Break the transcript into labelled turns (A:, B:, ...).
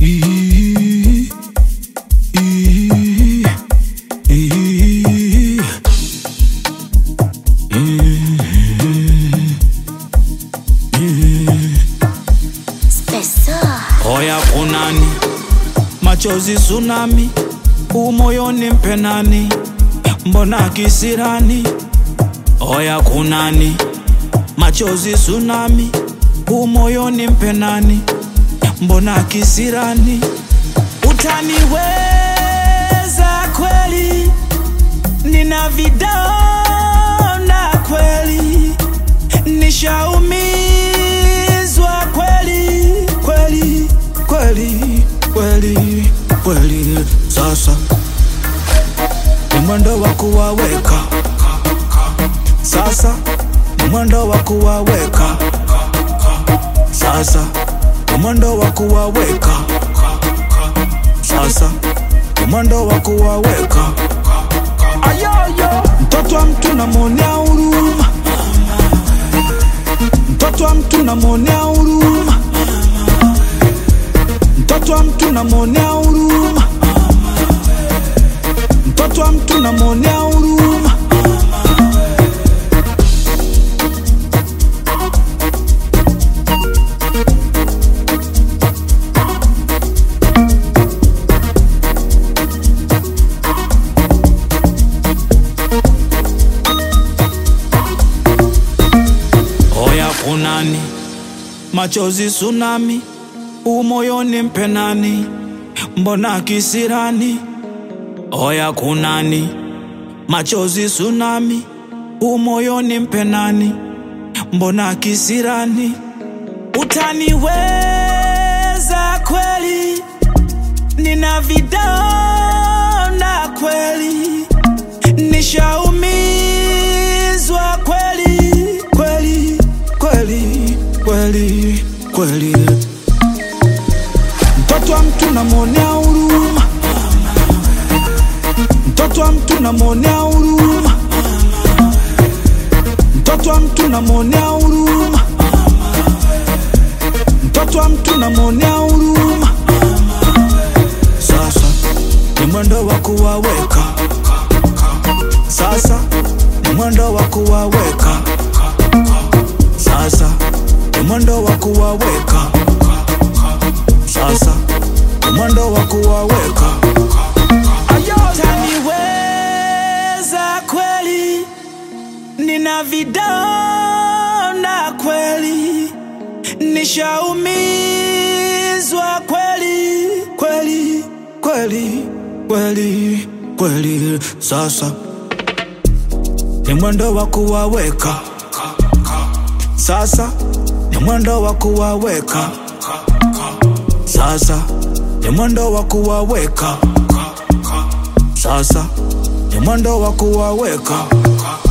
A: Ii, ii, ii,
B: Spessor.
A: Oya kunani, machozi tsunami, umoyoni mpenani, mbona kisirani? Oya kunani, machozi tsunami, umoyoni mpenani, mbona kisirani? Utaniweza kweli, nina vidonda kweli, nishaumizwa kweli kweli kweli kweli kweli. Sasa ni mwendo wa kuwaweka, sasa ni mwendo wa kuwaweka, sasa ni mwendo wa kuwaweka, sasa ni mwendo wa kuwaweka. Ayoyo, mtoto wa mtu namwonea huruma, mtoto wa mtu namwonea huruma, mtoto wa mtu namwonea huruma, mtoto wa mtu namwonea huruma. Oya kunani, machozi tsunami, umoyoni mpenani, mbona kisirani? Oya kunani, machozi tsunami, umoyoni mpenani, mbona kisirani? Utaniweza kweli, nina vidonda kweli, nishaumizwa kweli kweli kweli kweli kweli. Mtoto wa mtu namwonea huruma, mtoto wa mtu namwonea huruma, mtoto wa mtu namwonea huruma, mtoto wa mtu namwonea huruma. Sasa ni mwendo wa kuwaweka, sasa ni mwendo wa kuwaweka, sasa ni mwendo wa kuwaweka, sasa ni mwendo wa kuwaweka. Utaniweza kweli, nina vidonda kweli, nishaumizwa kweli kweli kweli kweli kweli. Sasa ni mwendo wa kuwaweka, sasa ni mwendo wa kuwaweka, sasa ni mwendo wa kuwaweka, sasa ni mwendo wa kuwaweka.